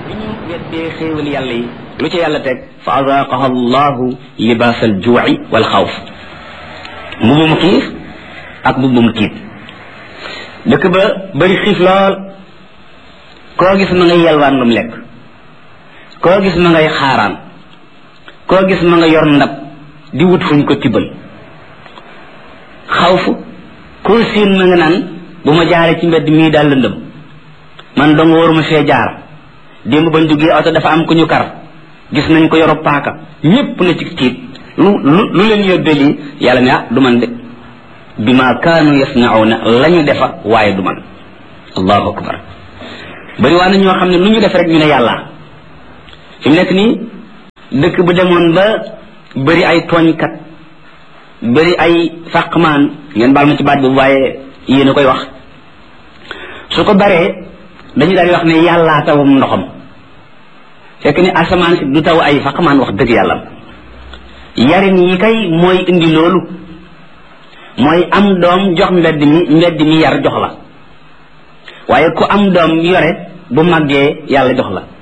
bi ñu weddee xéewal yàlla yi lu ci yàlla teg fa azaqaha allahu libaas al juuci wal xawf mbubum xiif ak mbubum tiit dëkk ba bëri xiif lool koo gis ma ngay yalwaan lu mu lekk koo gis ma ngay xaaraan koo gis ma nga yor ndab di wut fuñ ko tibbal xawfu koo siin ma nga naan bu ma jaaree ci mbedd mii daal lëndëm man dong waruma fee jaar démb bañ duggee oto dafa am ku ñu kar gis nañ ko yoro paaka ñépp na ci tiit lu lu lu leen yóbbee lii yàlla ne ah du man de bi ma kaanu yasnauna la ñu defa waaye du man allahu akbar bari waa na ñoo xam ne lu ñu def rek ñu ne yàlla fi mu nekk nii dëkk bu demoon ba bëri ay tooñkat bëri ay fàqmaan ngeen baal ma ci baat boobu waaye yéen a koy wax su ko baree dañu daal di wax ne yàllaa tawum ndoxam fekk ni asamaan si du taw ay faqmaan wax dëgg yàlla yarin yi kay mooy indi loolu mooy am doom jox mbedd mi mbedd mi yar jox la waaye ku am doom yore bu màggee yàlla jox la